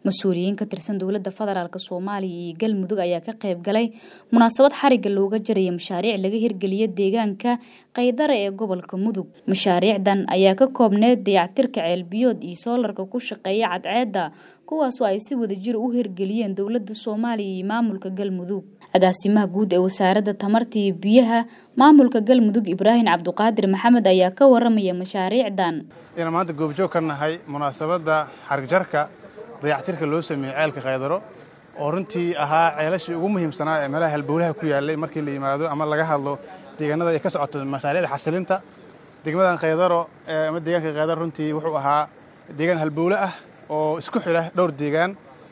mas-uuliyiin ka tirsan dowladda federaalk soomaaliya iyo galmudug ayaa ka qayb galay munaasabad xarigga looga jaraya mashaariic laga hirgeliya deegaanka kaydare ee gobolka mudug mashaariicdan ayaa ka koobneed dayactirka ceelbiyood iyo soolarka ku shaqeeya cadceedda kuwaasoo ay si wadajir u hirgeliyeen dowladda soomaaliya iyo maamulka galmudug agaasimaha guud ee wasaaradda tamarta iyo biyaha maamulka galmudug ibraahim cabduqaadir maxamed ayaa ka waramaya mashaariicdan inaan maanta goobjoog ka nahay munaasabadda xarigjarka dayactirka loo sameeyey ceelka kaydaro oo runtii ahaa ceelashii ugu muhiimsanaa ee meelaha halbowlaha ku yaallay markii la yimaado ama laga hadlo deegaanada ay ka socoto mashaariicda xasilinta degmadan kaydaro ama deegaanka kaydaro runtii wuxuu ahaa deegaan halbowle ah oo isku xidha dhowr deegaan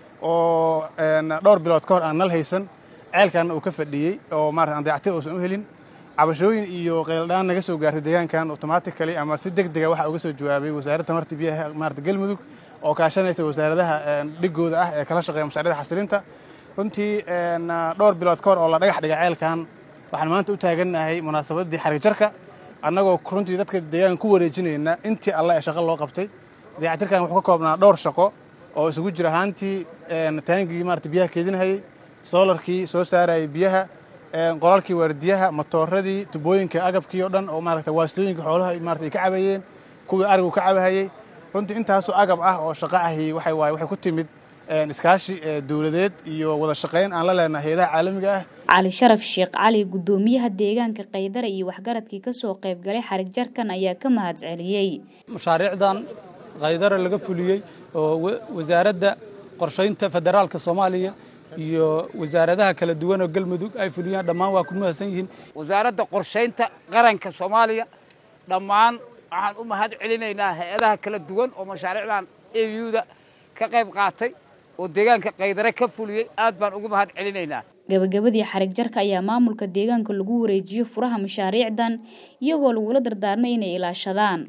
oo dhowr bilood ka hor aan nal haysan ceelkaana uu ka fadhiyey oo maarata aan dayactir uusan u helin cabashooyin iyo qayldhaan naga soo gaartay deegaankan automatically ama si deg dega waxa uga soo jawaabay wasaaradda tamarta biyaha maarata galmudug oo kaashanaysa wasaaradaha dhigooda ah ee kala shaqeeya mashaariicda xasilinta runtii dhowr bilood ka hor oo la dhagax dhigay ceelkan waxaan maanta u taagannahay munaasabaddii xarigjarka annagoo runtii dadka deegaanka ku wareejinayna intii alle ee shaqo loo qabtay dayactirkan wuxuu ka koobnaa dhowr shaqo oo isugu jira ahaantii taangigii maarata biyaha keedinahayey soolarkii soo saarayay biyaha qolalkii waardiyaha matooradii tubooyinka agabkii oo dhan oo maarata waastooyinka xoolaha maarata ay ka cabayeen kuwii arigu ka cabahayey runtii intaasoo agab ah oo shaqo ahi waxay waaye waxay ku timid iskaashi dowladeed iyo wada shaqayn aan la leenahay hayadaha caalamiga ah cali sharaf sheekh cali guddoomiyaha deegaanka kaydara iyo waxgaradkii ka soo qayb galay xarig jarkan ayaa ka mahad celiyey mashaariicdan kaydara laga fuliyey oo wasaaradda qorshaynta federaalka soomaaliya iyo wasaaradaha kala duwan oo galmudug ay fuliyaan dhammaan waa ku mahadsan yihiin wasaaradda qorshaynta qaranka soomaaliya dhammaan waxaan u mahad celinaynaa hay-adaha kala duwan oo mashaariicdan euda ka qayb qaatay oo deegaanka kaydare ka fuliyey aad baan ugu mahad celinaynaa gabagabadii xarig jarka ayaa maamulka deegaanka lagu wareejiyo furaha mashaariicdan iyagoo lagula dardaarmay inay ilaashadaan